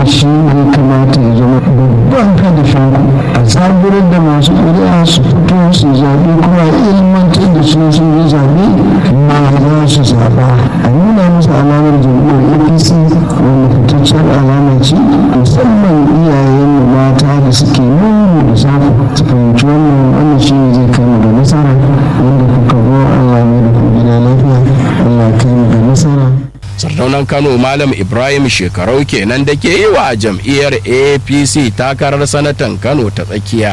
shi ne kamata ya zama babban hadafin a zaburar da masu ƙuri'a su fito su zaɓe kuma ilmantar da su sun yi zaɓe ma za su zaɓa a nuna musu alamar jam'iyyar apc wanda fitaccen alama ce musamman iyayenmu mata da suke nuna da safu su fahimci wannan wannan shi ne zai kai mu ga nasara wanda kuka zo allah mai da ku gida lafiya allah kai mu ga nasara sardaunan kano malam ibrahim shekarau kenan da ke yi wa jam'iyyar apc takarar sanatan kano ta tsakiya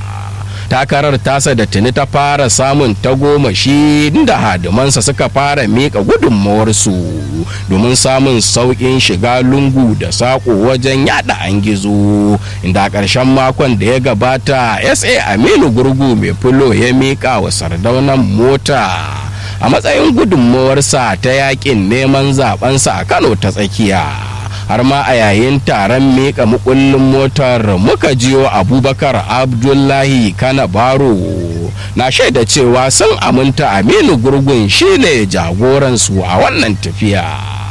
takarar tasa da tuni ta fara samun tagomashi da hadimansa suka fara miƙa gudunmawarsu domin samun sauƙin shiga lungu da saƙo wajen yada an gizo inda a ƙarshen makon da ya gabata sa aminu gurgu mai fulo ya miƙa wa sardaunan mota a matsayin gudunmawarsa ta yakin neman zabensa a kano ta tsakiya har ma a yayin taron miƙa mukullin motar muka jiyo abubakar abdullahi kana baro na shaida cewa sun aminta aminu gurgun shine jagoransu a wannan tafiya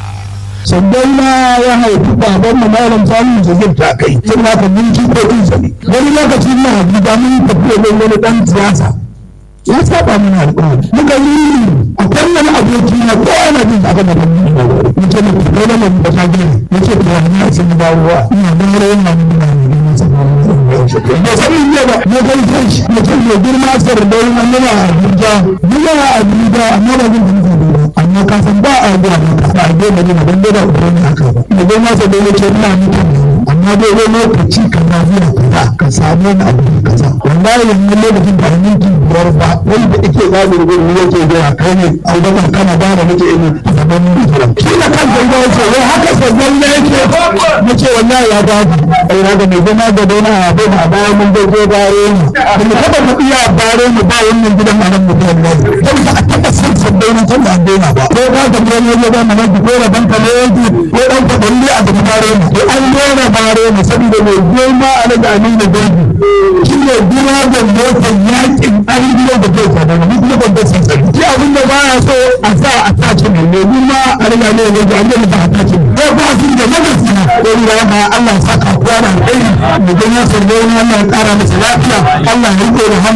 sannan ma ya haifi baban mu malam samun zazir ta kai sun haka mun jikokin sa ne wani lokacin na habiba mun tafiya ne wani dan siyasa ya saba mana alƙawari muka yi a wannan aboki na ko ana jin aka da ban mu ce mu kai da mun bata gani mu ce ko na sun ba ruwa ina da rayin nan muna ne mun san ba san yin ba ne kai kai mu ce mu girma sar da wannan muna Abuja muna Abuja amma ba zan tafi ba amma ka san ba a ga ba a ga ne ban da ubani haka ba mu ga masa da yake ina mutum amma dai wani lokaci kan na zuwa kaza ka samu wani abu kaza wallahi yanzu lokacin da minti biyar ba wanda ake zaɓi da gudu yake zuwa kai ne abubakar kana ba da nake ina gaban mutuwa shi da kan zai zai ce wai haka sabon da yake na ce wallahi ya ba ku ai na ga mai gona ga dona a bai a bayan mun zai zo bare mu da mu taɓa mu iya bare mu ba wannan gidan a nan mutuwa ne don ba a taɓa san sabbin na can da daina ba ko ka ga gidan ya ba mu nan ko da banka ne yanki ko dan ka balle a da bare mu to an dora bare mu saboda mai goma a nan da amina dangi shi ne gina da motar yakin an gidan da zai sa daga mutum da ban san sani shi abin da baya so a sa a tace ne ne ni ma a riga ne ne da an ba a tace ko ba su da magana ko ni da ma Allah saka kuwa da alheri mu ga ya sarrafa Allah ya kara masa lafiya Allah ya rike da